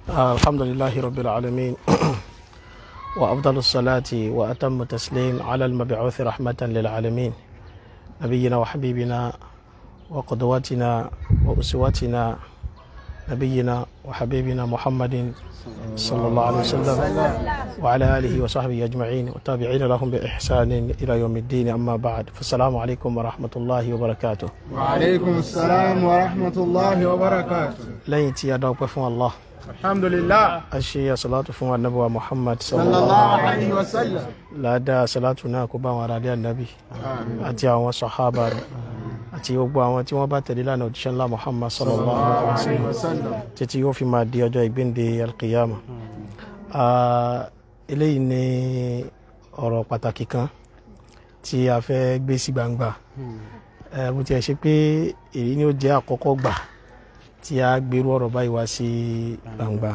الحمد لله رب العالمين وأفضل الصلاة وأتم التسليم على المبعوث رحمة للعالمين نبينا وحبيبنا وقدوتنا وأسوتنا نبينا وحبيبنا محمد صلى الله عليه وسلم وعلى آله وصحبه أجمعين والتابعين لهم بإحسان إلى يوم الدين أما بعد فالسلام عليكم ورحمة الله وبركاته وعليكم السلام ورحمة الله وبركاته لين تيادوك بفون الله الحمد لله أشي صلاة فون النبوة محمد صلى صلى الله الله عليه عليه وسلم لا دا صلاتنا كبا ورادي النبي àti àwọn sàhábà rẹ̀ àti gbogbo àwọn tí wọ́n bá tẹ̀lé lánàá òjíṣẹ́ ńlá muhammad sallallahu alaihi wa sallam وسلم títí yóò fi máa di ọjọ́ ìgbéǹde alqiyama Ah, eléyìí ni ọ̀rọ̀ pàtàkì kan tí a fẹ́ gbé sí gbangba Eh, bó tiẹ̀ ṣe pé èyí ni ó jẹ́ àkọ́kọ́ gbà tí a gbèrú ọ̀rọ̀ báyìí wá sí gbangba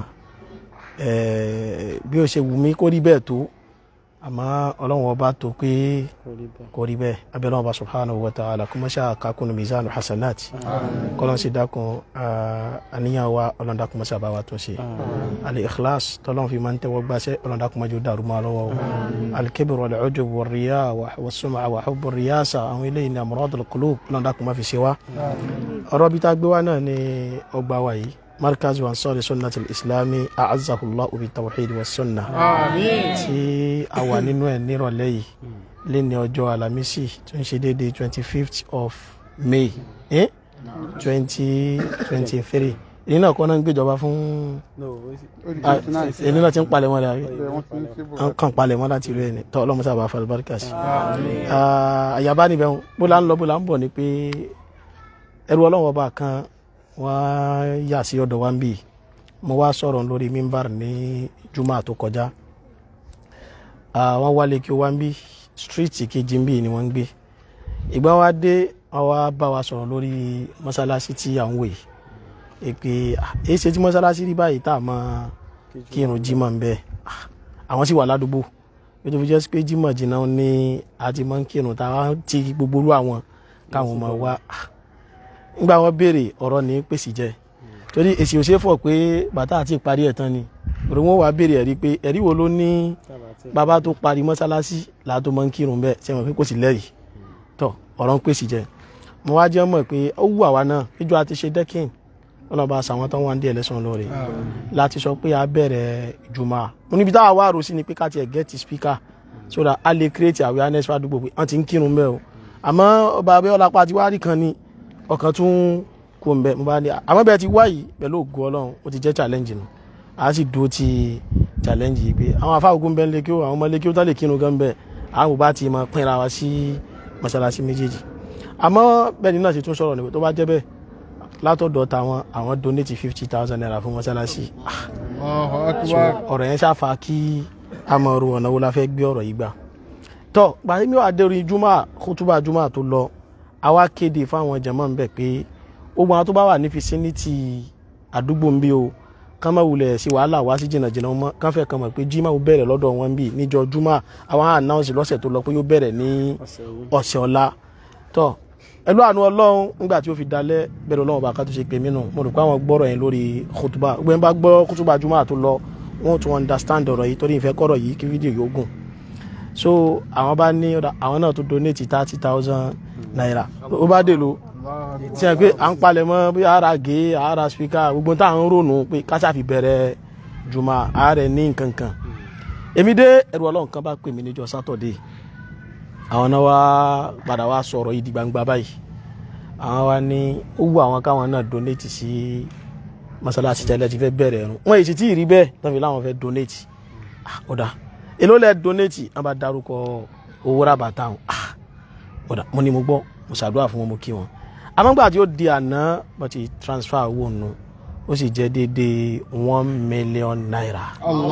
Eh, bí ó ṣe wù mí kó rí bẹ́ẹ̀ tó àmọ́ ọlọ́run ọba tó pé kò rí bẹ́ẹ̀ abẹ́lẹ́ ọba subhanahu wa ta'ala kó mọ́ṣá kakunu mizanu hasanat kọ́lọ́n sì dákun ah, àníyàn wa ọlọ́run dákun mọ́ṣá bá wa tún ṣe al-ikhlas tọ́lọ́run fi máa ń tẹ́wọ́ gbáṣẹ́ ọlọ́run dákun mọ́jú dàrú máa lọ́wọ́ o al-kibr wal-ujub wal-riya was-sum'a wa hubbu ar-riyasa àwọn eléyìí ní amradul qulub ọlọ́run dákun má fi ṣe wá ọ̀rọ̀ bí tá a gbé wá náà ní ọgbà wa yìí markaz ansari sunnati al-islami a'azzahullahu bit-tawhid was-sunnah آمين tí a wà nínú ẹ̀ nírọ̀lẹ́ yìí léni ọjọ́ alamisi tó ń ṣe déédéé twenty fifth of may twenty twenty three èyí náà kọ́ náà ń gbéjọba fún ah, èyí náà ti ń palẹ̀ mọ́ rẹ̀ àbí à ń kàn palẹ̀ mọ́ láti rí ẹni tọ́ ọlọ́mọ sábà fa alibarika sí Ah, àyàbá níbẹ̀ ń bó la ń lọ bó la ń bọ̀ ni pé ẹrú ọlọ́wọ́ ọba kan wá yà sí ọ̀dọ̀ wa ń bì mo wá sọ̀rọ̀ lórí mímbàr ní juma tó kọjá Ah, wọ́n wálé kí ó wá ń bí street kejì ń bí ni wọ́n ń gbé ìgbà wa dé wọ́n wá bá wa sọ̀rọ̀ lórí mọ́sálásí tí à ń wò yìí èpè ah, èyí ṣe tí mọ́sálásí rí báyìí tá a mọ kírun jímọ̀ ń bẹ Ah, àwọn sì wà ládùúgbò bí tó fi jẹ́ pé jímọ̀ jìnnà ní a ti mọ́ ń kírun tá a ti gbogbo rú àwọn káwọn máa wá Ah, nígbà wọn béèrè ọ̀rọ̀ ní pèsè jẹ́ torí èsì ò ṣe é fọ̀ pé bàtà àti ìparí ẹ̀ tán ni òrò wọn wàá béèrè ẹ̀rí pé ẹ̀rí wo ló ní bàbá tó parí mọ́sálásí làá tó máa ń kírun bẹ́ẹ̀ ṣe mọ̀ pé kò sí lẹ́rìí tọ̀ ọ̀rọ̀ ń pèsè jẹ́ mo wá jẹ́ mọ̀ pé ó wù àwa náà níjọ́ àti ṣe dẹ́kìn wọn lọ́ọ́ bá sàwọn tó wà ń dé ẹlẹ́sàn lóore láti sọ pé a bẹ̀rẹ̀ jùmọ̀ mo níbi táwa wá rò sí ni pé ká tiẹ̀ get speaker so that a lè create awareness fàdúgbò pé wọ́n ti ń kírun bẹ́ẹ̀ o àmọ́ ọba abẹ́ọ́lá pa ti wá rí kan ni ọkàn tún kú ń bẹ mo bá ní àmọ́ bẹ́ẹ̀ ti wá yìí pẹ̀lú ògo ọlọ́run ó ti jẹ́ challenge nù a sì dúró ti challenge yìí pé àwọn afáwọ̀gùn bẹ́ẹ̀ lé kí ó àwọn ọmọ lé kí ó tán lè kírun gan bẹ́ẹ̀ àwọn ò bá ti mọ pínra wa sí mọ́ṣáláṣí méjèèjì àmọ́ bẹ́ẹ̀ ni náà ti tún sọ̀rọ̀ nípa tó bá jẹ́ bẹ́ẹ̀ látọ̀dọ̀ tàwọn àwọn donate fifty thousand naira fún mọ́ṣáláṣí Ah, الله so أكبر ọ̀rọ̀ yẹn ṣàfà kí a mọ̀ ru ọ̀nà wo la fẹ́ gbé ọ̀rọ̀ yìí gbà tọ́ gbàtí mi wà dẹ́rù júmọ́ kútúbà júmọ́ tó lọ àwa kéde fáwọn jẹ̀mọ́ ń bẹ̀ pé gbogbo àwọn tó bá wà ní fisiniti àdúgbò ń bí o kán má wulẹ̀ sí wàhálà wá sí jìnnàjìnnà mọ́ kán fẹ́ kàn mọ̀ pé jimá ó bẹ̀rẹ̀ lọ́dọ̀ wọn bí níjọ́ júmọ́ àwọn ànáwọ̀sì lọ́sẹ̀ tó lọ pé yóò bẹ̀rẹ̀ ní ọ̀sẹ̀ ọ̀la tọ́ ẹlú àánú ọlọ́run nígbà tí ó fi dalẹ̀ bẹ̀rẹ̀ ọlọ́run bá ká tó ṣe pè mí nù mo rò pé àwọn gbọ́rọ̀ yẹn lórí kútúbà gbẹ̀yìn bá gbọ́ kútúbà júmọ́ tó lọ wọ́n tún understand ọ̀rọ̀ yìí torí ìfẹ́ kọ́rọ̀ yìí kí fídíò yóò gùn so àwọn bá ní ọ̀dà àwọn náà tó donate thirty thousand naira ó bá dè lo tí a pé à ń palẹ̀ mọ́ bí ara gé ara speaker gbogbo tá à ń rònú pé káṣá fi bẹ̀rẹ̀ jùmọ̀ ààrẹ ní nǹkan kan èmi dé ẹrù ọlọ́run kan bá pè mí níjọ́ sátọ̀dé àwọn náà wá padà wá sọ̀rọ̀ yìí di gbangba báyìí àwọn wa ní ó wù àwọn káwọn náà donate sí mọ́sálásí tẹ́lẹ̀ ti fẹ́ bẹ̀rẹ̀ ẹ̀rùn wọ́n èsì tí ì rí bẹ́ẹ̀ tán fi láwọn fẹ́ donate ah ọ̀dà èló lẹ donate wọ́n bá darúkọ owó rábàtà wọn ah ọ̀dà mo ní mo gbọ́ mo ṣàdúrà fún wọn mo kí wọn àmọ́gbà tí ó di àná wọ́n ti transfer owó nù ó sì jẹ́ déédéé one million naira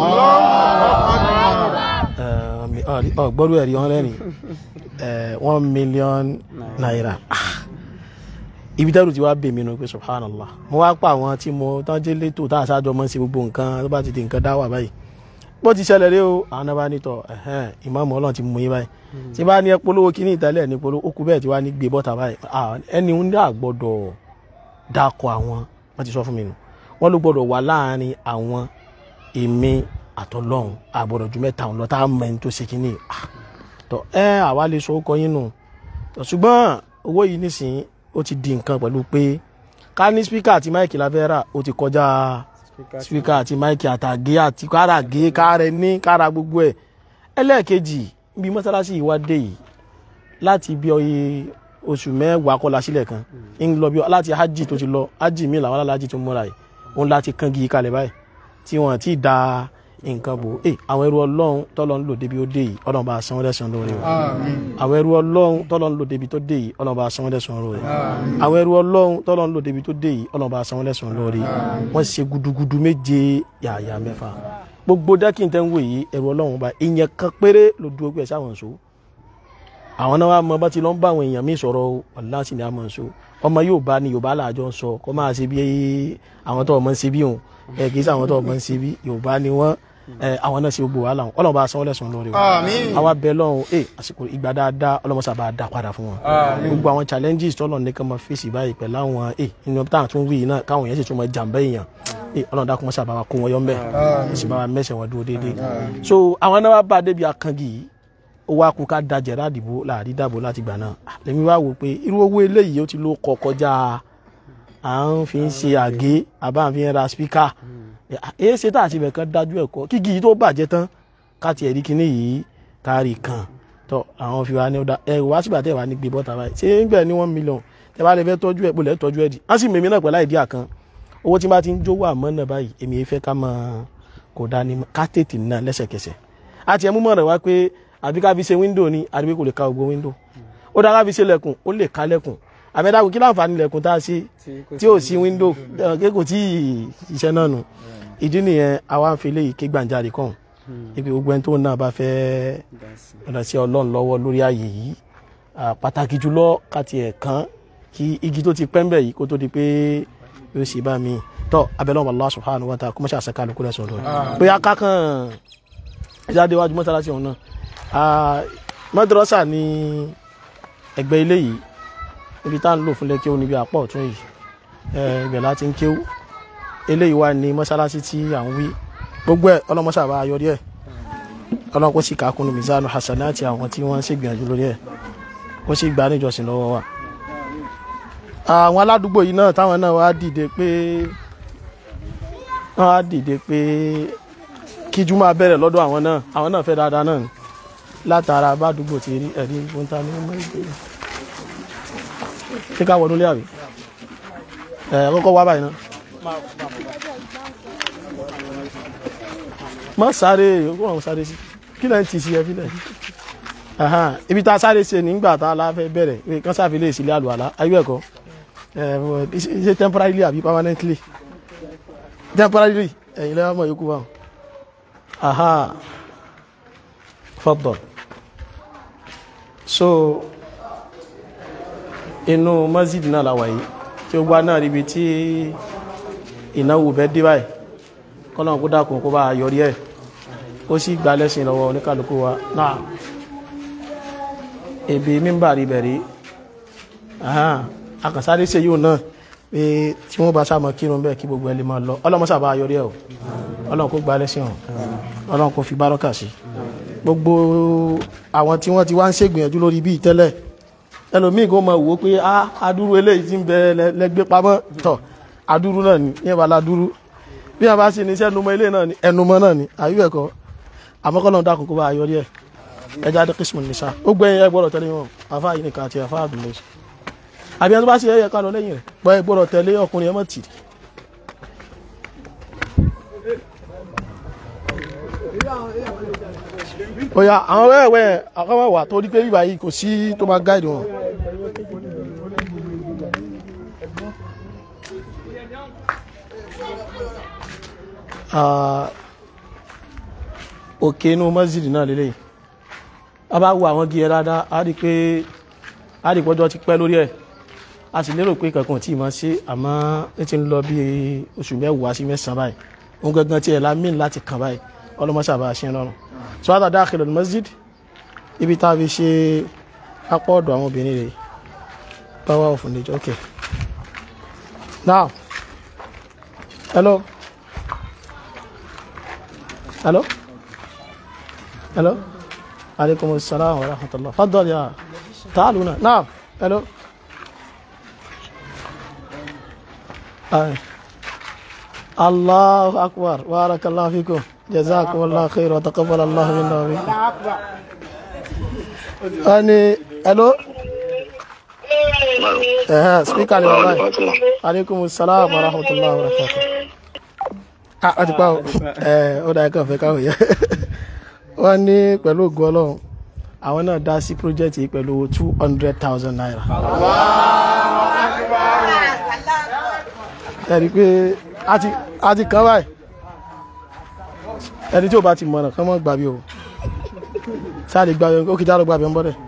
gbọ́dọ̀ ẹ̀rí ọ̀rẹ́ ni one million naira ah ibi dẹ́rù tí wàá bè mí nu pé subhanallah mo wá pa àwọn tí mo tán jẹ́ létò tá a ṣáájọ mọ́ sí gbogbo nǹkan tó bá ti di nǹkan dá wà báyìí bó ti ṣẹlẹ̀ rí o àwọn náà bá ní tọ̀ ẹ̀hẹ́n ìmáàmù ọlọ́run ti mú yín báyìí tí bá ní ẹ polówó kíní ìtẹ́lẹ̀ ní polówó ó kú bẹ́ẹ̀ tí wàá ní gbé bọ́ta báyìí Ah, ẹni ń dà gbọ́dọ̀ dákọ̀ àwọn wọ́n ti sọ fún mi nù wọ́n ló gbọ́dọ̀ wà láàrin àwọn èmi àtọlọ́hún àgbọ̀dọ̀ ju mẹ́ta ọ̀hún lọ tá a mọ ẹni tó ṣe kínní Ah, tọ ẹ àwa lè sọ ọkọ yín nù Tọ, ṣùgbọ́n owó yìí nísìnyí ó ti di nǹkan pẹ̀lú pé ká ní spíkà àti máìkì la fẹ́ rà ó ti kọjá spíkà àti máìkì àtàgé àti kára gé kára ní kára gbogbo ẹ̀ ẹlẹ́ẹ̀kejì bí mọ́sálásí yìí wá dé yìí láti bí ọyẹ oṣù mẹ́wàá kọ́la sílẹ̀ kan ń lọ bí láti hajj tó ti lọ hajj mi làwọn alájì tó múra yìí òun láti kán gi kalẹ̀ báyìí tí wọ́n ti da nǹkan bò ẹ àwọn ẹrú ọlọ́run tọ́lọ́ ń lò débi ó dé yìí ọlọ́run bá sanwó dẹ́sán lórí o àwọn ẹrú ọlọ́run tọ́lọ́ ń lò débi tó dé yìí ọlọ́run bá sanwó dẹ́sán lórí àwọn ẹrú ọlọ́run tọ́lọ́ ń lò débi tó dé yìí ọlọ́run bá sanwó dẹ́sán lórí wọ́n ṣe gudugudu méje yàyà mẹ́fà gbogbo dẹ́kìn tẹ́ ń wò yìí ẹrú ọlọ́run bá ìyẹn kan péré ló dúró pé ẹ sáwọn so àwọn náà wà mọ bá ti lọ ń bá àwọn èèyàn míì sọ̀rọ̀ o ọ̀làsì ni a mọ̀ ń so ọmọ yóò bá ní yorùbá làjọ ń sọ kó máa ṣe bí àwọn tó ọmọ ń ṣe bí òun ẹ kì í sọ àwọn tó ọmọ ń ṣe bí yorùbá ni wọ́n ẹ àwọn náà ṣe gbogbo wàhálà wọn ọlọ́run bá sanwó lẹ́sùn lórí wọn Àmín. àwa bẹ lọ́run ẹ àsìkò ìgbà dáadáa ọlọ́run sábà dá padà fún wọn gbogbo àwọn challenges tọ́lọ̀ ní ká máa fèsì báyìí pẹ̀lú àwọn ẹ inú táwọn tún wí náà káwọn yẹn sì tún máa jàǹbá èèyàn ẹ ọlọ́run dákun mọ́ sábà wa kó wọn yọ ńbẹ ẹ sì bá wa mẹ́sẹ̀ wọn dúró déédéé so àwọn náà wá bá a débi akangi yìí ó wá kú ká da jẹ̀rá àdìbò láàrí dàbò láti gbà náà Ah, lèmi wá wò pé irú owó eléyìí ó ti ló kọ kọjá à ń fi ń ṣe àgé àbá ń fi ń ra spíkà èyí ṣe tá àti ibẹ̀ kan dájú ẹ̀kọ́ kíkì yìí tó bàjẹ́ tán káti ẹ̀rí kinní yìí kárí kan tọ àwọn fi wá ní ọ̀dà ẹ̀ wá sígbà tẹ̀ wá ní gbé bọ́ta báyìí ṣé ń gbẹ̀ ní one million tẹ̀ bá lè fẹ́ tọ́jú ẹ̀ pòlẹ̀ tọ́jú ẹ̀ dì á sì mèmí náà pẹ̀lú àìdíà kan owó tí bá ti ń jówó àmọ́ náà báyìí èmi fẹ́ ká mọ kò dání mọ́ ká tètè ná lẹ́sẹ̀kẹsẹ̀ àti ẹ̀mú mọ̀ rẹ̀ wá pé àbí ká fi ṣe wíńdò ni àbí pé kò lè ka gbogbo wíńdò ó dára ká fi ṣe lẹ̀kùn ó lè ka lẹ̀kùn àbẹ̀dàkù kí láǹfààní lẹ̀kùn tá a ṣe tí ò sí wíńdò ẹ̀ kò tí ì iṣẹ́ náà nù ìdí nìyẹn àwa ń fi léyìí ké gbàǹjarè kàn ibi gbogbo ẹni tó náà bá fẹ́ ọ̀dà sí ọlọ́run lọ́wọ́ lórí ààyè yìí Ah, pàtàkì jùlọ káti ẹ̀ kan kí igi tó ti pẹ́ ń bẹ̀ yìí kó tó di pé yóò ṣe bá mi tọ́ abẹ́lẹ́ Allah subhanahu wa ta'ala kó mọ́ṣẹ́ àṣẹ kálukú lẹ́sọ̀ lọ́wọ́ bóyá kákan jáde wájú mọ́sálásí ọ̀hún náà Ah, mọ́dúrọ́sà ní ẹgbẹ́ ilé yìí níbi tá à ń lò fún lẹ́kẹ́ níbi àpọ̀ ọ̀tún yìí Eh, ibẹ̀ láti ń kéwú eléyìí wà ní mọ́sálásí tí à ń wí gbogbo ẹ̀ ọlọ́mọṣà bá yọrí ẹ̀ ọlọ́run kó sì kàkúnnù mizanu hasanati àwọn tí wọ́n ń ṣègbìyànjú lórí ẹ̀ kó sì gbà níjọsìn lọ́wọ́ wa. àwọn aládùúgbò yìí náà táwọn náà wá dìde pé wọ́n wá dìde pé kíjú máa bẹ̀rẹ̀ lọ́dọ̀ àwọn náà àwọn náà fẹ́ dáadáa náà ni. látara bádùúgbò ti rí ẹ̀rí gbọ́ntà ní ọmọ ìgbéyàwó. ṣé ká wọnú lé àbí? ẹ̀ kọ́kọ́ wá báyìí náà. má sáré ogún àwọn sáré sí kí lẹ́yìn tì sí ẹ fi lẹ́yìn Ahan, ibi tá a sáré ṣe nígbà tá a la fẹ́ bẹ̀rẹ̀ pé kán sáfi lè sílé àlùwàlá ayé ẹ̀kọ́ ṣe temporarily àbí permanently temporarily ẹ̀yin lẹ́wọ̀n mọ̀ yókù báwọn aha fọ́tọ̀ so inú masjid náà la wà yìí tí ó gbá náà ríbi tí ìnáwó bẹ́ẹ̀ dé báyìí kọ́nà kó dákun kó bá yọrí ẹ̀ ó sì gba lẹ́sìn lọ́wọ́ oníkàlùkù wa náà ebi mímbà rí bẹ̀rí akànsáré ṣe yóò náà pé tí wọ́n bá sáàmọ̀ kírun bẹ́ẹ̀ kí gbogbo ẹ lè máa lọ ọlọ́mọ sábà yọrí ẹ̀ o ọlọ́run kó gba lẹ́sìn ọ̀ ọlọ́run kó fi bárọ́kà sí gbogbo àwọn tí wọ́n ti wá ń ṣègbìyànjú lórí bíi tẹ́lẹ̀ ẹlòmíì kò mọ̀ wò ó pé adúrú eléyìí ti ń bẹ lẹ́gbẹ́ pamọ́ tọ̀ adúrú náà ni ní ẹ̀bà ládúrú bí a bá sì ní iṣẹ́ ẹnumọ́ ilé náà ni ẹnumọ́ náà ni àyíwẹ̀ kọ́ àmọ́kọ́ náà dákun kó bá a yọrí ẹ̀ ẹja dé kìsìmù nìṣá ó gbẹ̀yìn ẹ gbọ́dọ̀ tẹ̀lé wọn àfa yìí nìkan àti àfa àdùnlé àbí ẹni tó bá ṣe ẹyẹ ká lọ lẹ́yìn rẹ̀ gbọ́ ẹ gbọ́dọ̀ tẹ̀lé ọkùnrin ẹ mọ̀ tì. oya àwọn wẹ́wẹ́ àkọ́wọ́ wà tó rí pé bíbá yìí kò sí tó máa gáìdì wọn. òkè inú mọ́sídì náà lélẹ̀ a bá wo àwọn gíẹ̀ dáadáa a rí pé a rí pọ́jọ́ ti pẹ́ lórí ẹ̀ a sì lérò pé kankan tí ma ṣe àmọ́ ní ti ń lọ bí oṣù mẹ́wàá sí mẹ́sàn-án báyìí òun gangan tí ẹ̀ la mìn láti kàn báyìí ọlọ́mọṣà bá ṣe lọ́rùn so wàá dàda àkìlọ̀ ní mọ́sídì ibi tá a fi ṣe apá ọ̀dọ̀ àwọn obìnrin rẹ̀ power of nature okay now hello hello hello عليكم السلام ورحمة الله تفضل يا تعالوا هنا نعم الو آه. الله أكبر بارك الله فيكم جزاكم الله خير وتقبل الله منا ومنكم أني الو اه سبيك علي والله عليكم السلام ورحمة الله وبركاته ah ọ ti pa o ẹ ó dáa kàn fẹ́ káwọn yẹ wọ́n ní pẹ̀lú ògùn ọlọ́run àwọn náà dá sí project yìí pẹ̀lú two hundred thousand naira. ẹ̀rí pé a ti kàn báyìí ẹni tí ò bá ti mọ̀nà kán mọ́ gbàbí o sáà lè gbàbí ó kì í dá lọ gbàbí ń bọ́dẹ̀.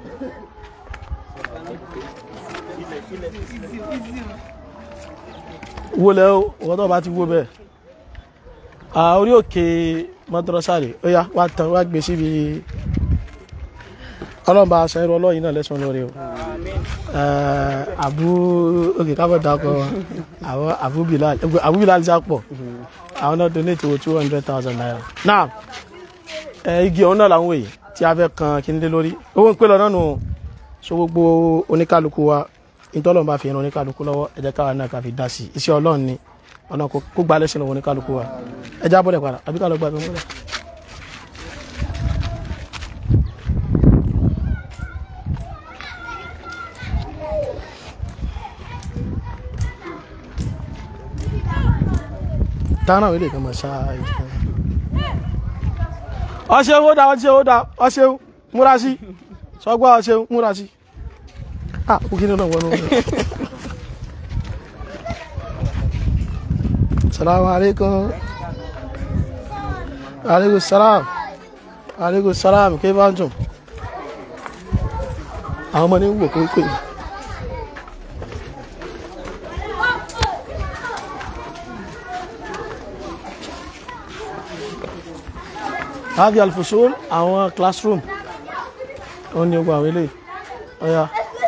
wo lẹ́ o wọ́n tó bá ti wo bẹ́ẹ̀ orí òkè mọ́tòrọ́sàrè ó yá wá tán wá gbé síbi ọlọ́mọba aṣọ ẹrọ ọlọ́yin náà lẹ́sùn lórí o àbú òkè kábọ̀ dákọ̀ àwọn àbú bilal àbú bilal já pọ̀ àwọn náà donate wo two hundred thousand naira náà igi ọ̀hún náà làwọn èyí tí a fẹ́ kan kí n lé lórí owó ń pè lọ náà nù so gbogbo oníkálukú wa ìtọ́lọ́mù bá fi ẹran oníkálukú lọ́wọ́ ẹ jẹ́ káwa náà ká fi dá sí iṣẹ́ ọlọ́run ni ọ̀nà kó gba lẹ́sìn lọ́wọ́ oníkálukú wa ẹ já bọ́lẹ̀ padà àbí ká lọ gba ẹ̀mí mọ́lẹ̀. tánà wílé kan máa ṣáá ìtàn. ọṣẹ ó dá ọṣẹ ó dá ọṣẹ múra sí sọgbà ọṣẹ múra sí. ah kò kí ni náà wọnú. السلام عليكم عليكم السلام عليكم السلام كيف أنتم àwọn ọmọ ní wò kó pè mí. هذه الفصول àwọn classroom ó ní ogun àwọn eléyìí ọ̀ya.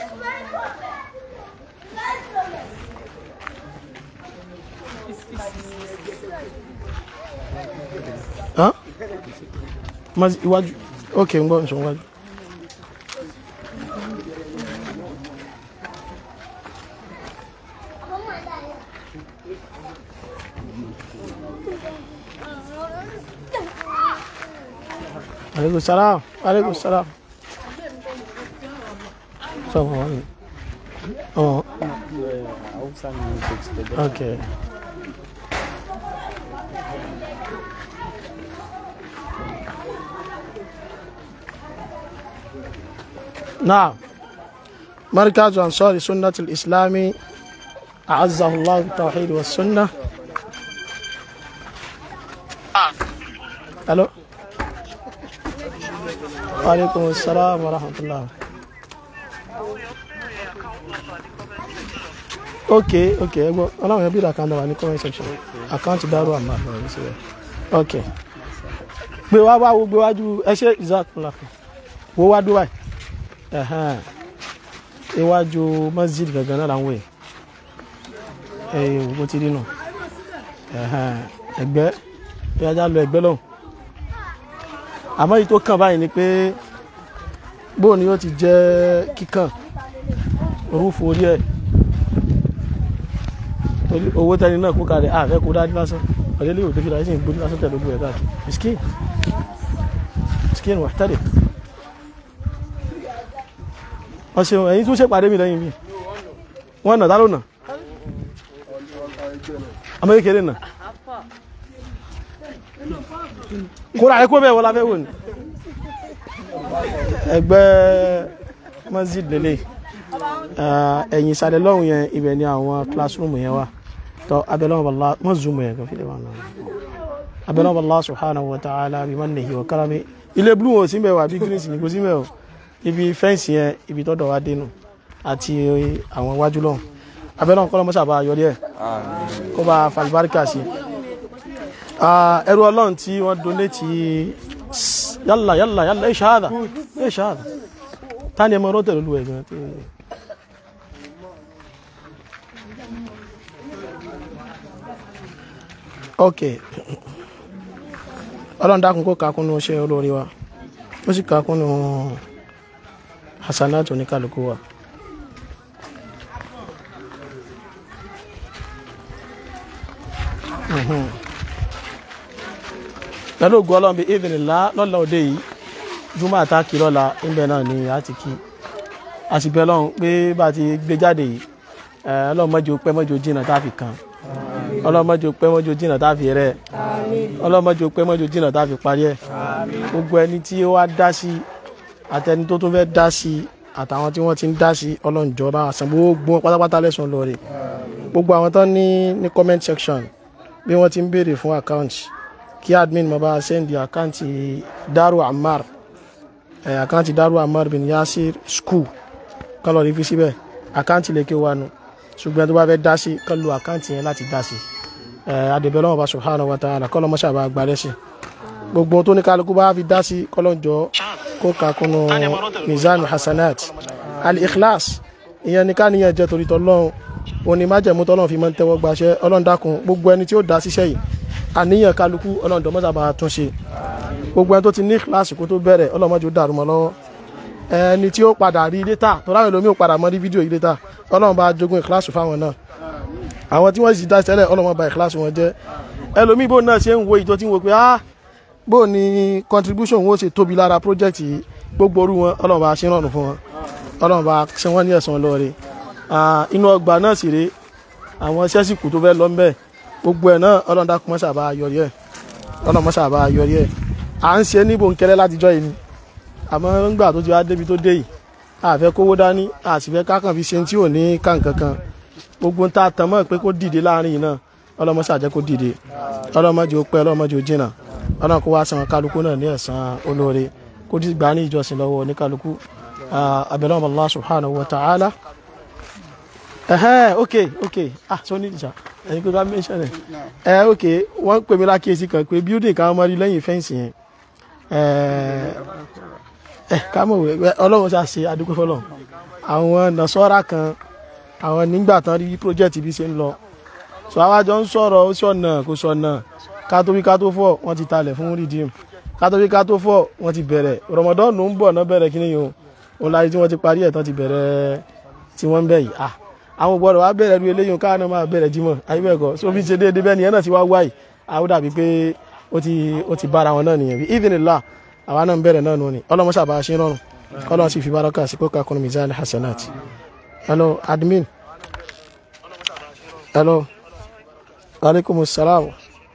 Hã? Mas iwájú. Ok, ń gbọ́ ǹṣọ́ iwájú. Aleykum salaam. Aleykum salaam. Sọ fún wa ni. Ọ̀. Okay. نعم مركز أنصار سنة الإسلام أعزه الله بالتوحيد والسنة ألو وعليكم السلام ورحمة الله ok ok ẹ gbọ́ ọlọ́run yẹn bí ìlà kan wà ní comment section àkáǹtì dárò àmà àbẹ̀rẹ̀ ní síbẹ̀ ok gbé wá wá wo gbé wájú ẹ ṣe ìzákùnlá wo wá dúwà ẹ̀hán iwájú masjid gangan náà làwọn èèyàn mo ti rí nù ẹ̀hán ẹgbẹ́ bí ajá lọ ẹgbẹ́ lọ́hùn àmọ́ èyí tó kàn báyìí ni pé bóun ni yóò ti jẹ́ kíkàn orúfo orí ẹ̀ owó tẹni náà kó kalẹ̀ àfẹ́ kó dájú lásán ọ̀lẹ́lẹ́ òde fi láyé sí ìgbóni lásán tẹ̀lé ogun ẹ̀ káàkiri miskin miskin wà tẹ́lẹ̀ ọ̀sẹ̀ ẹ̀yìn tún ṣe pàdé mi lẹ́yìn mi wọ́n nà dálónà ọmọ kékeré nà kó rà ẹkó bẹ́ẹ̀ wọ́n láfẹ́ wò ní ẹgbẹ́ masjid lélẹ̀ ẹ̀yìn ìsàlẹ̀ lọ́hùn yẹn ibẹ̀ ni àwọn classroom yẹn wà tọ́ abẹ́lẹ́wọ̀n bàlá wọ́n zoom yẹn kan fílẹ̀ wà náà abẹ́lẹ́wọ̀n bàlá subhanahu wa ta'ala bí mannihi wa karami ilé blue wọn sí mẹ́wàá bí green sí ní kò sí mẹ́wàá ibi fẹ́ǹsì yẹn ibi tọ́dọ̀ wa dénú àti àwọn iwájú lọ́hùn abẹ́lẹ́wọ̀n kọ́lọ́ mọ́sà bá yọrí ẹ̀ kó bá falibárikà sí ẹrú ọlọ́run tí wọ́n donate yálà yálà yálà ẹ̀ ṣáàdà ẹ̀ ṣáàdà tani ẹ̀ mọ́ rọ́tẹ̀ lólu ẹ̀ gan ok ọlọ́run dákun kó kakúnnú iṣẹ́ olórí wa ó sì kakúnnú hasanat oníkàlùkù wa. Mhm. pẹ̀lú ògùn ọlọ́run bíi ìdìnnìlá lọ́la òde yìí júmọ́ àtàkì lọ́la ńbẹ̀ náà ni a ti kí a sì bẹ̀ ọlọ́run pé bá a ti gbé jáde yìí ẹ̀, ọlọ́run mọ́jọ pẹ́ mọ́jọ jìnnà tá a fi kàn ọlọ́run mọ́jọ pẹ́ mọ́jọ jìnnà tá a fi rẹ̀ ọlọ́run mọ́jọ pẹ́ mọ́jọ jìnnà tá a fi parí ẹ̀ gbogbo ẹni tí ó wá dá sí àtẹni tó tún fẹ́ dá sí àtàwọn tí wọ́n ti ń dá sí ọlọ́run jọba àsàn gbogbo wọn pátápátá lẹ́sùn lóore gbogbo àwọn tó ní ní comment section bí wọ́n ti ń béèrè fún account kí admin mo bá send àkáǹtì Daru Ammar ẹ̀ àkáǹtì Daru Ammar bin Yasir school kán lọ rí fi síbẹ̀ àkáǹtì lè ké wanu ṣùgbọ́n tó bá fẹ́ dá sí kán lo àkáǹtì yẹn láti dá sí ẹ̀ adèbẹ̀ lọ́wọ́ bá subhanahu wa ta'ala kọ́ lọ́mọ́ṣà bá gbalẹ̀ sí gbogbo tó ní kálukú bá fi dá sí kọ́lọ́njọ́ kó kakunu mizan hasanat al-ikhlas ìyẹn ní ká níyẹn jẹ́ torí tọ́lọ́run òní májẹ̀mú tọ́lọ́run fi máa ń tẹ́wọ́ gbaṣẹ́ ọlọ́run dákun gbogbo ẹni tí ó dá síṣẹ́ yìí àníyàn kálukú ọlọ́run dọ́mọ́sà bá tún ṣe gbogbo ẹni tó ti ní kíláàsì kó tó bẹ̀rẹ̀ ọlọ́run mọ́jú dàrú mọ́ lọ́wọ́ ẹni tí ó padà rí létà tó ráwẹ̀ lómi ò padà mọ́ rí fídíò yìí létà ọlọ́run bá jogún ìkíláàsì fáwọn náà àwọn tí wọ́n sì dá tẹ́lẹ̀ ọlọ́run bá ìkíláàsì wọn jẹ́ ẹlòmíì bó náà ṣe ń wo ìjọ tí ń wo pé ah bó ni contribution wọn ó ṣe tóbi lára project yìí gbogbo orú wọn ọlọ́run bá ṣe rọrùn fún wọn ọlọ́run bá ṣe wọ́n ní ẹ̀san lóore inú ọgbà náà sì rèé àwọn sẹ́sìkù tó fẹ́ lọ ńbẹ̀ gbogbo ẹ̀ náà ọlọ́run dákun mọ́ṣà bá yọrí ẹ̀ ọlọ́run mọ́ṣà bá yọrí ẹ̀ à ń ṣe ní bòńkẹ́lẹ́ látijọ́ yìí ni àmọ́ ńgbà tó ti wá débi tó dé yìí a fẹ́ kówó dání a sì fẹ́ kákan fi ṣe tí ò ní kàǹkankan gbogbo ń ta tán mọ́ pé kó dìde láàrin yìí náà ọlọ́run mọ́ṣà jẹ́ kó dìde ọlọ́run mọ́jọ pẹ́ ọlọ́run mọ́jọ jìnnà ọlọ́run kó wá san kálukú náà ní ẹ̀san olóore kó ti gbà ní ìjọsìn lọ́wọ́ ní kálukú abẹ́lẹ́ ọmọ Allah subhanahu wa ta'ala ẹhẹ́ ok ok ah so ní ìjà ẹni pé ká mention ẹ ẹ ok wọ́n pè mí lákìyèsí kan pé building kan máa rí lẹ́yìn fẹ́ǹsì yẹn ẹ ẹ ká mọ̀ wẹ́ ọlọ́run ṣáà ṣe adúgbò fọlọ́ àwọn nàṣọ́ra kan àwọn nígbà tán rí project bí ṣe ń lọ so àwa jọ ń sọ̀rọ̀ ó sọ̀nà kó sọ̀nà ká tó wí ká tó fọ̀ wọ́n ti talẹ̀ fún redeem ká tó wí ká tó fọ̀ wọ́n ti bẹ̀rẹ̀ Ramadan ló ń bọ̀ náà bẹ̀rẹ̀ kí ni yòó òun láyé tí wọ́n ti parí ẹ̀ tán ti bẹ̀rẹ̀ tí wọ́n ń bẹ̀ yìí ah àwọn gbọ́dọ̀ wá bẹ̀rẹ̀ lu eléyìí káwọn náà máa bẹ̀rẹ̀ jímọ̀ ayébẹ̀kọ so bí ṣe déédéé bẹ́ẹ̀ nìyẹn náà ti wá wáyì àwọn dàbí pé ó ti ó ti bára wọn náà nìyẹn bí ìdìnnìlá àwa náà ń bẹ̀rẹ̀ náà nù ni ọlọ́mọṣà bá a ṣe rọrùn kọ́lọ́n sì fi baraka sí kó kakunu mizan hasanat hello admin hello aleykum salaam.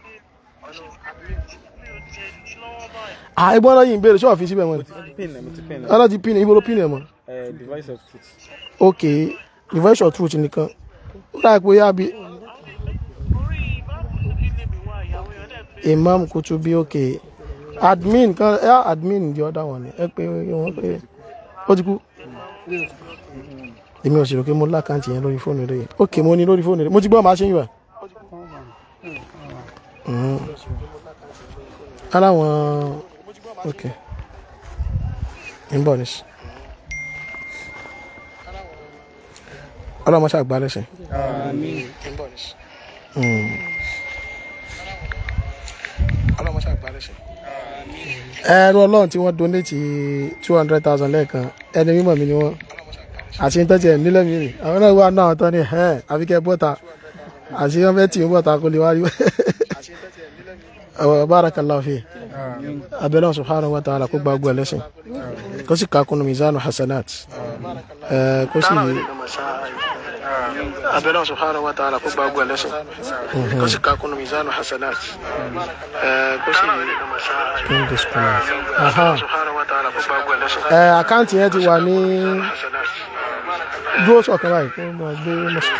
àìgbọ́n náà yìí ń béèrè ṣọ́ọ̀ fi síbẹ̀ wọn. ọlọ́ ti pin ibo ló pin ẹ̀ mọ́. device of truth. ok device of truth nìkan ó dà pé yá bi imam kutubi ok admin kan ẹ admin di ọ̀dà wọn ni ẹ pé wọn pé ó ti kú èmi ò sì rò pé mo lákàntì yẹn lórí fóònù rẹ ok mo ní lórí fóònù rẹ mo ti gbọ́ màá ṣe yín wá. aláwọn ok ń bọ̀ nísì. ọlọ́mọ ṣàgbá lẹ́sìn. ọlọ́mọ ṣàgbá lẹ́sìn. ẹrú ọlọ́run tí wọ́n donate two hundred thousand lẹ́ẹ̀kan ẹni mímọ̀ mi ni wọ́n àti ní tọ́jú ẹ̀ nílẹ̀ mi rè àwọn náà wà náà tán ni ẹ̀ àfikẹ́ bọ́ta àti wọ́n fẹ́ tì í bọ́ta kó lè wá rí barakallahu fi abẹ́lẹ́ subhanahu wa ta'ala kó gba gbọ́ ẹlẹ́sìn kó sì kakunu mizanu hasanat kó sì abẹ́lẹ́ subhanahu wa ta'ala kó gba gbọ́ ẹlẹ́sìn kó sì kakunu mizanu hasanat kó sì àkáǹtì yẹn ti wà ní dúró sọ̀kan báyìí kó máa gbé mọ́sí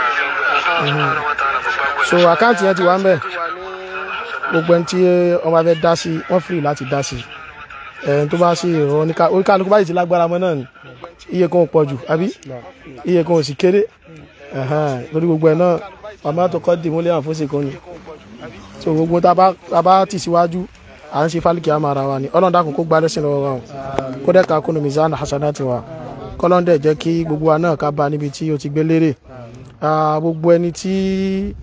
so àkáǹtì yẹn ti wà ń bẹ̀ gbogbo ẹni tí wọ́n bá fẹ́ dá sí wọ́n free láti dá sí ẹni tó bá sí ìrọ̀ oníkálukú báyìí ti lágbára mọ́ náà ni iye kan ò pọ̀ jù àbí iye kan ò sì kéré lórí gbogbo ẹ̀ náà ọmọ tó kọ́ dì múlẹ̀ àfọ́sẹ̀ kan ni so gbogbo tá a bá tì síwájú à ń ṣe fálíkì àmà ara wa ni ọlọ́run dákun kó gba lẹ́sìn lọ́wọ́ wa o kó dẹ́ka kúnnù mizan hasanati wa kọ́lọ́n dẹ̀ jẹ́ kí gbogbo wa náà ká bá níbi tí o ti gbé lérè gbogbo ẹni tí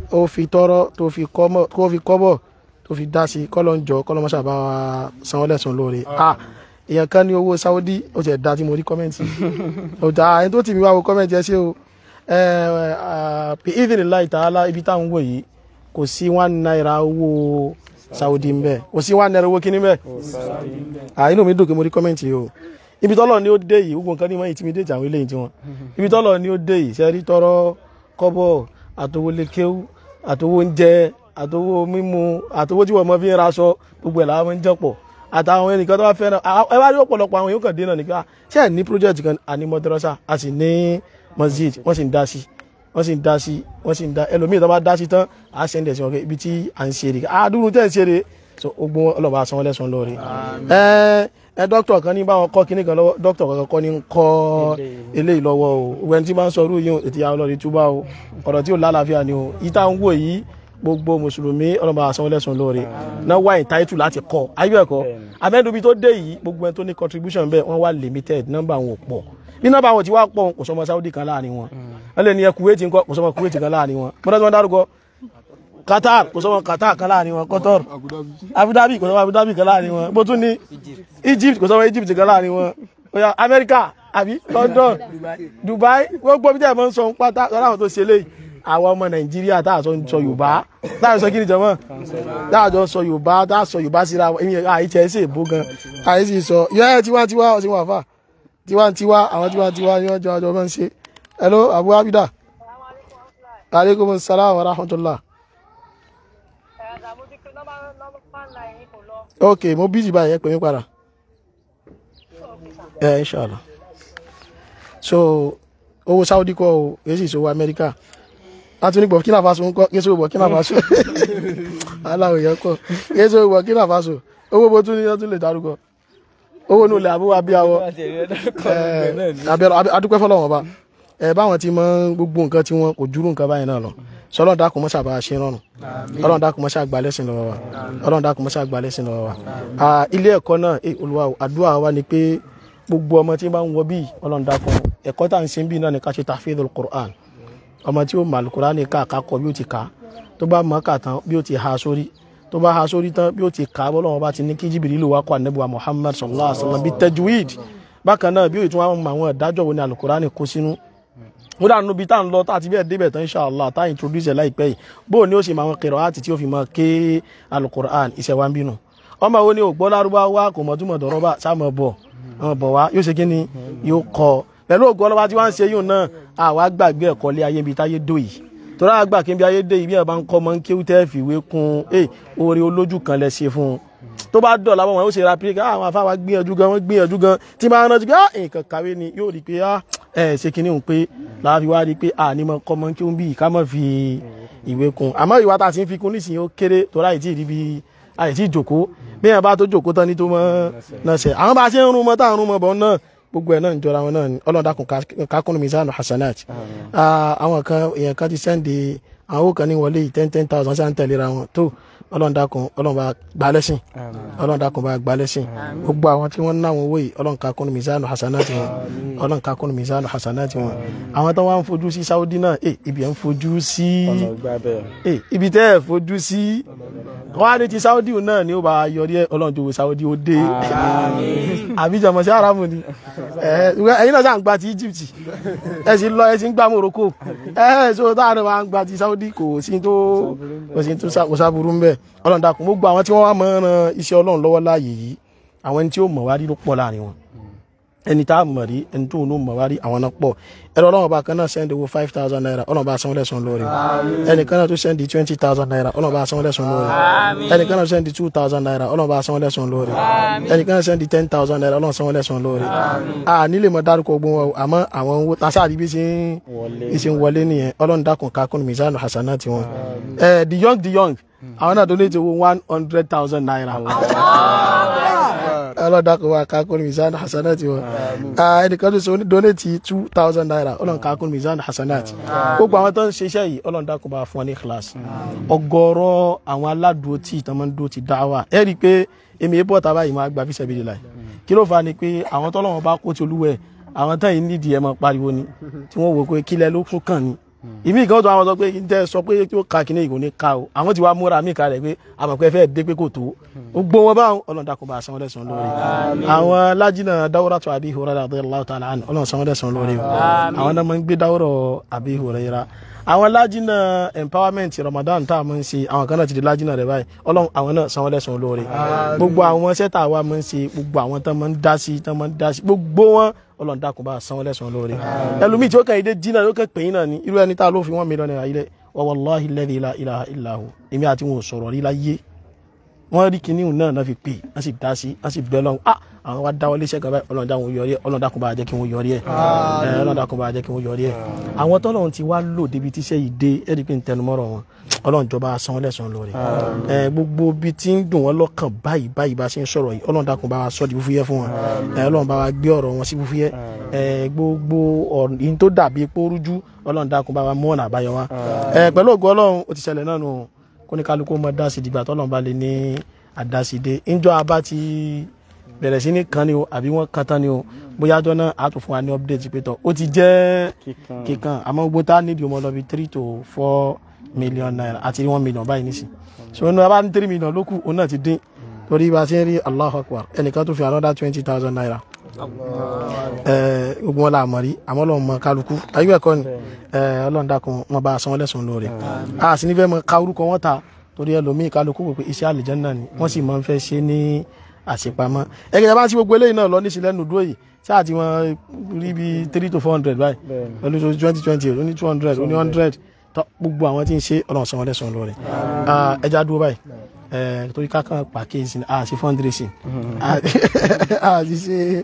ó fi tọrọ tó fi kọ́mọ̀ tó fi kọ́bọ̀ tó fi dá sí kọ́lọ́ ń jọ kọ́lọ́ mọ́ṣá bá wa san wọ́n lẹ́sùn lóore ah èèyàn kan ní owó Saudi ó ti ẹ̀ dá tí mo rí kọ́mẹ́ǹtì ó dá ẹni tó tì mí wá wo kọ́mẹ́ǹtì ẹ ṣé o ẹ ẹ ìdílé ta'ala ibi táwọn wò yìí kò sí one naira owó Saudi ń bẹ kò sí one naira owó kíní bẹ ah inú mi dùn pé mo rí kọ́mẹ́ǹtì yìí o ibi tọ́lọ̀ ni ó dé yìí gbogbo nǹkan ní mọ́ intimidate àwọn eléyìí tiwọn ibi tọ́lọ̀ ni ó dé yìí ṣe rí tọrọ kọ́bọ̀ àtowó lékéwú àtowó oúnjẹ àtowó mímu àtowó tí wọ́n mọ́ fi ń raṣọ gbogbo ẹ̀ làwọn ń jẹ́pọ̀ àtàwọn ẹnìkan tó bá fẹ́ràn ẹ wá rí ọ̀pọ̀lọpọ̀ àwọn èèyàn kan dé náà nípa ṣé ẹ̀ ní project kan àní mọ́tẹ́rọ́sà a sì ní masjid wọ́n sì ń dá sí wọ́n sì ń dá sí wọ́n sì ń dá ẹlòmíì tó bá dá sí tán à á sẹ́ndẹ̀ sí wọn kẹ́ ibi tí à ń ṣe rè àdúró tẹ̀ ń ṣe rè so ogun ọlọ́ba sanwó lẹ́sùn lórí ẹ ẹ dókítà kan ní báwọn kọ́ kíní kan lọ́wọ́ dókítà kankan kọ́ ní ń kọ́ eléyìí lọ́wọ́ o wẹ́n tí máa ń sọ irú yìí ètò ìyá ọlọ́rin túbá o ọ̀rọ̀ tí ò lálàáfíà ni o ìta ń wò yìí gbogbo mùsùlùmí ọlọ́ba sanwó lẹ́sùn lórí náà wá ìtáìtù láti kọ́ ayé ẹ̀kọ́ abẹ́dùbí tó dé yìí gbogbo ẹni tó ní contribution bẹ́ẹ̀ wọ́n wá limited nọ́mbà wọn ò pọ̀ bí nọ́mbà wọn ti wá pọ̀ kò sọmọ Saudi kan láàrin wọn wọ́n lè ní ẹ Kuwait ńkọ́ kò sọmọ Kuwait kan láàrin wọn mọ́tò tí wọ́n dárúkọ Qatar kò sọmọ Qatar kan láàrin wọn Qatar Abu Dhabi kò sọmọ Abu Dhabi kan láàrin wọn bó tún ní Egypt kò sọmọ Egypt kan láàrin wọn oya America àbí London Dubai gbogbo bí tẹ́ ẹ̀ mọ́ ń sọ ń pátá lọ́dọ̀ àwọn tó ṣe léyìí àwọn ọmọ Nàìjíríà tá a sọ sọ Yorùbá tá a sọ kí ni jọmọ tá a jọ sọ Yorùbá tá a sọ Yorùbá síra ẹ̀yìn àìtẹ́ ẹ̀ sì èbó gan àìsí sọ yẹ́ tiwantiwa ọ̀sìn wà fà tiwantiwa àwọn tiwantiwa ni wọ́n jọ àjọ máa ń ṣe hello Abu Abida aleykum salaam wa rahmatulah. ok mo bíjì báyìí ẹ pè mí padà ẹ inshallah so owó Saudi kọ́ o èyí sì sọ Amẹ́ríkà láti ní Burkina Faso ń kọ́ kí sọ Burkina Faso aláwọ̀ yẹn kọ́ kí sọ Burkina Faso owó bó tún ní wọ́n tún lè dárúkọ owó nù lẹ̀ àbúrò abíyáwọ́ adúpẹ́ fọlọ́wọ́n ba ẹ báwọn ti mọ gbogbo nǹkan tí wọn kò júrú nǹkan báyìí náà lọ sọlọ́n dákun mọ́ṣá bá a ṣe rọrùn ọlọ́run dákun mọ́ṣá gba lẹ́sìn lọ́wọ́ wa ọlọ́run dákun mọ́ṣá gba lẹ́sìn lọ́wọ́ wa ilé ẹ̀kọ́ náà olúwa àdúrà wa ni pé gbogbo ọmọ tí bá ń wọ bíi ọlọ́run dákun ẹ̀kọ́ tá à ń ṣe bíi náà ni ká ṣe tafidul Qur'an ọmọ tí ó mọ alukurani ká àkàkọ bí ó ti kà á tó bá mọ kà tán bí ó ti ha sórí tó bá ha sórí tán bí ó ti kà á bọ́lọ́wọ́ bá ti ní kí Jibrilu wá kó anabiwa Muhammad sallallahu alaihi wa sallam bí tajwid bákan náà bí ó tún wá mọ àwọn ìdájọ́ wo ni alukurani kó sínú ó dànù bí tá à ń lọ tá àti bẹ́ẹ̀ débẹ̀ tán inshallah tá à introduce ẹ̀ láìpẹ́ yìí bó o ní ó ṣe máa wọn kẹrọ àti tí ó fi máa ké alukur'an iṣẹ́ wa ń bínú ọmọ wo ni ò gbọ́ lárúbáwá kò mọ̀ túmọ̀ dọ̀rọ̀ bá sáàmọ̀ bọ̀ ọmọ bọ̀ wá yóò ṣe kí ni yóò kọ́ pẹ̀lú ògùn ọlọ́wà tí wọ́n ń ṣe yóò náà àwa gbàgbé ẹ̀kọ́ lé ayé ibi táyé dò yìí torí àgbà kí n bí ayé dé ibi ẹ̀ bá ń kọ́ mọ́ ń kéwú tẹ́ fìwé kun ẹ̀ oore olójú kan lẹ ṣe fún un tó bá dọ̀ láwọn wọn ó ṣe ra pé àwọn afáwa gbìyànjú gan wọ́n gbìyànjú gan tí máa rántí pé nǹkan kàwé ni yóò rí pé ẹ ṣe kinní òun pé láàfin wá rí pé àní mọ kọ́ mọ́ kí ó ń bí ká mọ̀ fi ìwé kun àmọ́ ìwà tá a ti ń fi kun nísìnyí ó kéré torí àìtí ìrí bí àìtí ìjòkó bí ẹ̀ bá tó jòkó tán ní tó mọ́ náà ṣe àwọn bá ṣe ń rún mọ́ tá à ń rún mọ́ bọ́ náà gbogbo ẹ̀ náà ń jọra wọn náà ni ọlọ́run dákun kákúnnù mizanu hasanat àwọn kan èèyàn kan ti sẹ́ndì àwọn owó kan ní wọlé ten ten thousand ṣáà ń tẹ̀léra wọn tó ọlọ́run dákun ọlọ́run bá gbà lẹ́sìn ọlọ́run dákun bá gbà lẹ́sìn gbogbo àwọn tí wọ́n ń náwọn owó yìí ọlọ́run kákúnnù mizanu hasanat wọn ọlọ́run kákúnnù mizanu hasanat wọn àwọn tó wá ń fojú sí Saudi náà ẹ ibi ẹ̀ ń fojú sí ẹ ibi tẹ́ ẹ̀ fojú sí wọ́n á ní ti Saudi náà ni ó bá yọrí ẹ ọlọ́run jòwó Saudi ó dé àbíjọmọ sí aramu ni ẹ̀yin náà sáà ń gba ti Egypt ẹ sì lọ ẹ sì ń gba Morocco ẹ ẹ so táwọn máa ń gba ti Saudi kò sí tó kò sí tó kò sábúrú ń bẹ ọlọ́run dákun gbogbo àwọn tí wọ́n wá mọ̀ ọ́n iṣẹ́ ọlọ́run lọ́wọ́ láàyè yìí àwọn ẹni tí ó mọ̀ wá rí ló pọ̀ láàrin wọn ẹni tá a mọ̀ rí ẹni tó ń mọ̀ wá rí àwọn náà pọ̀ ẹ̀rọ ọlọ́run ọba kan náà sẹ́ndì owó five thousand naira ọlọ́run bá sanwó lẹ́sùn lórí ẹnì kan náà tó sẹ́ndì twenty thousand naira ọlọ́run bá sanwó lẹ́sùn lórí ẹnì kan náà sẹ́ndì two thousand naira ọlọ́run bá sanwó lẹ́sùn lórí ẹnì kan náà sẹ́ndì ten thousand naira ọlọ́run sanwó lẹ́sùn lórí a nílé mọ dárúkọ ogun wọn àmọ́ àwọn owó tasáàrí bí ṣe ń wọlé nìyẹn ọlọ́run dákun kakún mizanu hasanati wọn the young the young àwọn náà donate owó one hundred thousand naira ọlọ́dàkùn wa kakún mizan hasanat wọn ẹnìkan tó sọ donate two thousand naira ọlọ́run kakún mizan hasanat gbogbo àwọn tó ń ṣiṣẹ́ yìí ọlọ́run dákun bá fún ọ ní class ọ̀gọ̀rọ̀ àwọn aládùúgbò tí ìtàn máa ń dúró ti dá wà ẹ rí i pé èmi èébọ̀ tá báyìí máa gba fi ṣẹ̀bi láì kí ló fà á ni pé àwọn tọ́lọ́wọ́n bá kó ti olúwẹ̀ àwọn tán yìí nídìí ẹ̀ máa pariwo ni tí wọ́n wò pé kílẹ̀ ló tún kàn ni ìmí ìkan tó àwọn sọ pé ń tẹ́ sọ pé tí ó ka kíní ìgò ní ká o àwọn ti wá múra mí kalẹ̀ pé àmọ̀pẹ́ fẹ́ dé pé kò tó gbogbo wọn báwọn ọlọ́run dákun bá sanwó lẹ́sàn lórí àwọn lájínà dáwọ́rọ́ tó àbí ìhòòrò radiyallahu ta'ala anhu ọlọ́run sanwó lẹ́sàn lórí o àwọn náà máa ń gbé dáwọ́rọ̀ àbí ìhòòrò yẹra àwọn lájínà empowerment Ramadan tá a máa ń ṣe àwọn kan náà ti di lájínà rẹ báyìí ọlọ́run àwọn náà sanwó lẹ́sàn lórí gbogbo àwọn sẹ́tà wa máa ń ṣe gbogbo àwọn tán máa ń dá sí tán máa ń dá sí gbogbo wọn ọlọ́run dákun bá sanwó lẹ́sàn lórí ẹlòmíì tí ó kàn yín dé jìnnà ló kàn pè yín náà ni irú ẹni tá a ló fi wọ́n mílíọ̀nù náírà ilẹ̀ wa wallahi alladhi la ilaha illa hu èmi àti wọn ò sọ̀rọ̀ rí láyé wọ́n rí kinní náà náà fi pè wọ́n sì dá sí wọ́n sì bẹ́ lọ́hùn ah àwọn wa dáwọ́ léṣẹ́ kan báyìí ọlọ́run dákun yọrí ẹ̀ ọlọ́run dákun bá jẹ́ kí wọ́n yọrí ẹ̀ ẹ̀ ọlọ́run dákun bá jẹ́ kí wọ́n yọrí ẹ̀ àwọn tọ́lọ́run ti wá lò débi tíṣẹ́ yìí dé ẹ̀rí pé ń tẹnumọ́rọ̀ wọn ọlọ́run jọba sanwó lẹ́sàn-án lórí ẹ̀ gbogbo bí tí ń dùn wọ́n lọ́kàn báyìí báyìí bá ṣe ń sọ̀rọ̀ yìí ọlọ́run dákun bá wa sọ́ di fúfúyẹ́ fún wọn ẹ̀ ọlọ́run bá wa gbé ọ̀rọ̀ wọn sí fúfúyẹ́ ẹ̀ gbogbo ọ̀rọ̀ yìí tó dàbí epo rújú ọlọ́run dákun bá wa mú ọ̀nà àbáyọ wa ẹ̀ pẹ̀lú ògo ọlọ́run ó ti ṣẹlẹ̀ náà nù kóníkálukú mọ́ dá sí dìgbà tọ́lọ́run bá lè ní àdásídé ńjọ́ abá ti bẹ̀rẹ̀ sí ní kan ni o àbí wọ́n kan tán ni o bóyá ọjọ́ náà á tún fún wa ní update pé tọ́ ó ti jẹ́ kíkan àmọ́ gbogbo tá a nídìí ọmọ lọ bí three to four million naira àti one million báyìí nísìn so inú abá ní three million ló kù òun náà ti dín torí bá a ṣe ń rí Allahu Akbar ẹnìkan tó fi another twenty thousand naira gbogbo wọn la mọ̀ rí àmọ́ lọ́wọ́ mọ kálukú ayé ẹ̀kọ́ ni ọlọ́run dákun wọn bá a sanwó lẹ́sùn lóore a sì ní fẹ́ mọ ká orúkọ wọn ta torí ẹlòmíì kálukú wò pé iṣẹ́ àlìjẹ́nnà ni wọ́n sì máa ń fẹ́ ṣe ní àṣepamọ́ ẹgbẹ́ yẹn bá sí gbogbo eléyìí náà lọ ní sílẹ̀ nùdúró yìí ṣáà tí wọ́n rí bí three to four hundred báyìí pẹ̀lú tó twenty twenty ó ní two hundred ó ní hundred tó gbogbo àwọn tí ń ṣe ọlọ́run sanwó lẹ́sùn lóore ẹja dúró báyìí torí kákan pàkéjì a ṣe fundraising a ti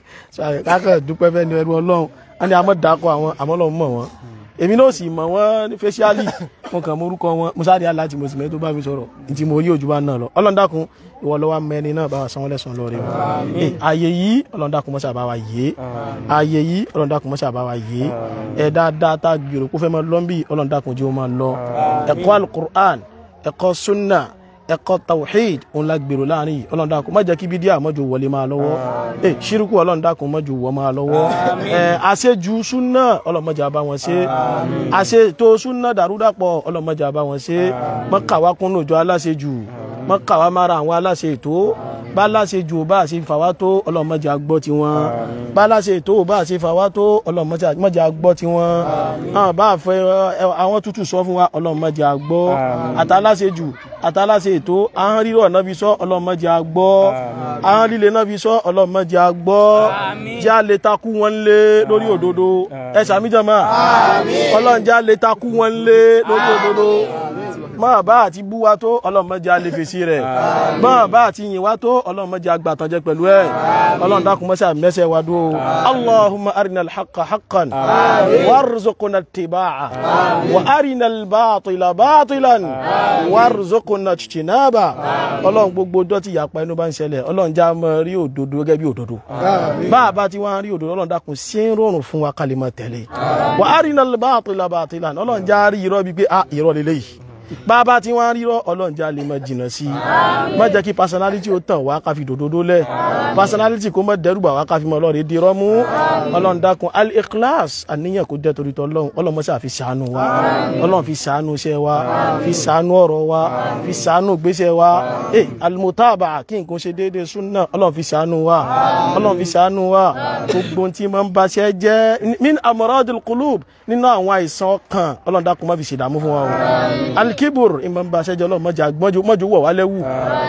ṣe kákan dúpẹ́ fẹ́ ni ẹrú ọlọ́run á ní amọ̀ dákọ̀ àwọn àmọ́ ọlọ́run mọ̀ wọ́n èmi náà sì mọ̀ wọ́n ní fẹ́ṣíálì mo kàn mọ orúkọ wọn mo sáré aláàtì mo sì mẹ́ tó bá mi sọ̀rọ̀ ntí mo rí ojú bá náà lọ ọlọ́ndàkùn ìwọ lọ́wọ́ mẹ́ni náà bá wa sanwó lẹ́sàn lọ́ọ́ rẹ̀ wọ́n ààyè yìí ọlọ́ndàkùn mọ́sà bá wa yé ààyè yìí ọlọ́ndàkùn mọ́sà bá wa yé ẹ̀ dáadáa tá a gbèrò kó fẹ́ máa lọ́nbì ọlọ́ndàkùn jẹ́ ó máa lọ ẹ̀kọ́ alukur'an ẹ̀kọ́ sunna ẹ̀kọ́ tawhid òun la gbèrò láàrin yìí ọlọ́run dákun má jẹ́ kí bídíà mọ́jú wọlé máa lọ́wọ́ ẹ ṣírùkù ọlọ́run dákun mọ́jú wọ máa lọ́wọ́ ẹ àṣejù súnà ọlọ́run má jẹ́ bá wọn ṣe àṣetò súnà dàrúdàpọ̀ ọlọ́run má jẹ́ bá wọn ṣe mọ́kàwá kún lójó aláṣejù mọ́kàwá mára àwọn aláṣe ètò bá láṣe jù bá ṣe fà wá tó ọlọ́run má jẹ́ agbọ́ tiwọn bá láṣe ètò bá ṣe fà wá tó ọlọ́run má jẹ́ agbọ́ tiwọn bá fẹ́ àwọn tútù sọ fún wa ọlọ́run má jẹ́ agbọ́ àtàláṣe jù àtàláṣe ètò ahọ́n rírọ̀ náà fi sọ ọlọ́run má jẹ́ agbọ́ ahọ́n líle náà fi sọ ọlọ́run má jẹ́ agbọ́ já lè takú wọn lé lórí òdodo ẹ sàmì jàmá ọlọ́run já lè takú wọn lé lórí òdodo máa bá àti bú wa tó ọlọ́run má jẹ́ alẹ́ fèsì rẹ̀ máa bá àti yìn wa tó ọlọ́run má jẹ́ agbàtànjẹ pẹ̀lú ẹ̀ ọlọ́run dákun mọ́sá mẹ́sẹ̀ wa dúró allahumma arina alhaqa haqqan warzuqna ittiba'a wa arina albatila batilan warzuqna ijtinaba ọlọ́run gbogbo dọ́tí ìyapa inú bá ń ṣẹlẹ̀ ọlọ́run já mọ́ rí òdodo gẹ́gẹ́ bí òdodo bá a bá ti wá rí òdodo ọlọ́run dákun sí ń rọrùn fún wa kálí mọ́ tẹ̀lé wa arina albatila batilan ọlọ́run já rí irọ́ bíi pé ah irọ́ lélẹ́yìí bàbá tí wọ́n rírọ́ ọlọ́njà lè mọ jìnnà sí i má jẹ́ kí personality ó tàn wá ká fi dòdòdó lẹ̀ personality kó mọ dẹ́rùbà wá ká fi mọ ọlọ́rẹ̀ di rọ́mú ọlọ́ndàkùn al-ikhlas àníyàn kó jẹ́ torí tọ́lọ́hún ọlọ́mọṣà fi ṣàánú wa ọlọ́run fi ṣàánú iṣẹ́ wa fi ṣàánú ọ̀rọ̀ wa fi ṣàánú gbéṣẹ́ wa ẹ al-mutaba kí nǹkan ṣe déédéé súnà ọlọ́run fi ṣàánú wa ọlọ́run fi ṣàánú wa gbogbo tí máa ń baṣẹ́ jẹ́ min amradil qulub nínú àwọn àìsàn ọkàn ọlọ́ndàkùn má fi ṣèdààmú fún wa o alikibur ìmọ̀ nba aṣẹ́jọ́ ọlọ́run mọ́jà mọ́jú wọ̀ wá lẹ́wù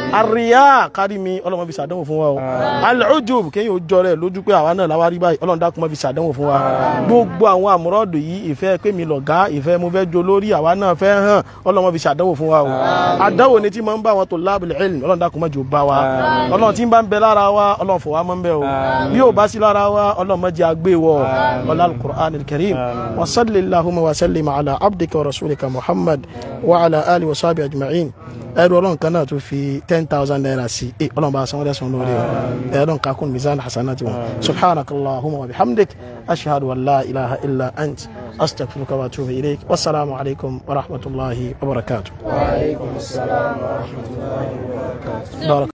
àríyá kárí mi ọlọ́run fi ṣàdánwò fún wa o alujub kéyìn ojú rẹ̀ lójú pé àwa náà láwa rí báyìí ọlọ́run dákun mọ́ fi ṣàdánwò fún wa gbogbo àwọn àmúrọ́dù yìí ìfẹ́ pé mi lọ̀gá ìfẹ́ mo fẹ́ jo lórí àwa náà fẹ́ hàn ọlọ́run fi ṣàdánwò fún wa o àdánwò ni tí mo ń bá wọn tó lábìlì ilm ọlọ́run dákun mọ́jú bá wa ọlọ́run tí ń bá ń bẹ lára wa ọlọ́run fọ̀ wá mọ́ ń bẹ o bí ó bá sí lára wa ọlọ́run mọ́jà gbé wọ ọlá al-Qur'an al-Karim wa salli allahumma wa sallim ala abdika wa rasulika muhammad wa ala ali wa sahbihi ajma'in ẹrú ọlọ́run kan náà tó fi ten thousand naira sí i ọlọ́run bá a sanwó lẹ́sùn lórí o ẹ̀rọ nǹkan kún mizan hasanati wọn subhanakallahumma wa bihamdik ashhadu an la ilaha illa ant astaghfiruka wa atubu ilayk wasalaamu alaykum wa rahmatulahi wa barakatuh. wa alaykum salaam wa rahmatulahi wa barakatuh.